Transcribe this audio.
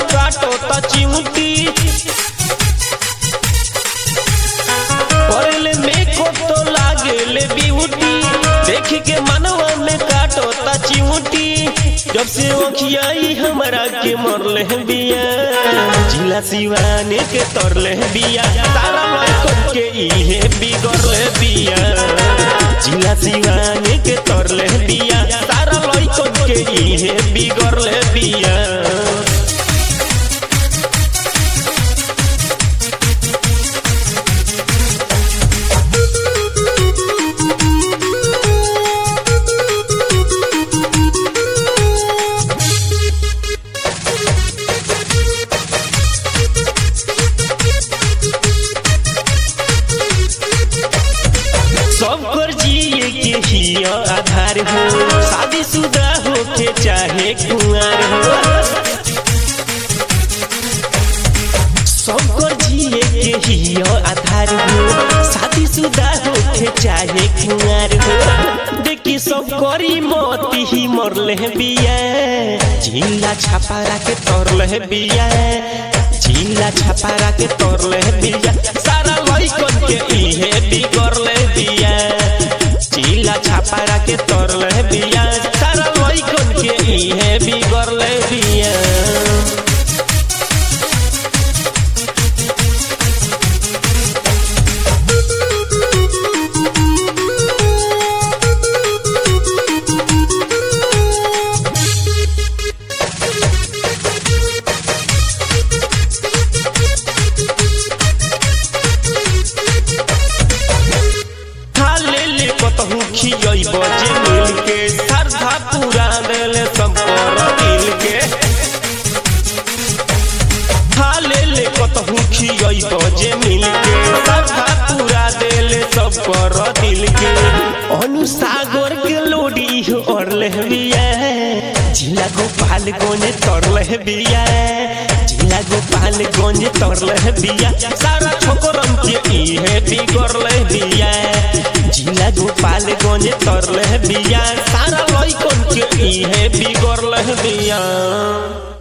काटो त चिमटी पहले में को तो लागेले ब्यूटी देख के मनवा में काटो त चिमटी जब से ओखियाई हमरा के मरले बिया जिला सिवाने के तरले बिया तारा लड़कन के इहे बिगड़ले बिया जिला सिवाने के तरले बिया तारा लड़कन के इहे बिगड़ले बिया सबकर जिए के ही आधार हो शादीशुदा होके चाहे कुंवार हो सबकर जिए के ही आधार हो शादीशुदा होके चाहे कुंवार हो देखी सब करी मोती ही मरले बिया झीला छापारा के तरले बिया झीला छापारा के तरले बिया सारा लइकन के इहे बिगड़ले बिया झीला छापारा के तरले बिया सारा लइकन के इहे बिगड़ले बिया खाले ले कतहु खियई बजे मिल के श्रद्धा पूरा देले संपर दिल के खाले ले कतहु खियई बजे मिल के श्रद्धा पूरा देले सब पर दिल के अनुसागर के लोडी ओरले बिया जिला गोपाल गोने तरले बिया जिला गोपाल गंज तरले बिया सारा छोकरम के इहे बिगड़ले बिया जिला गोपाल गंज तरले बिया सारा लइकन के इहे बिगड़ले बिया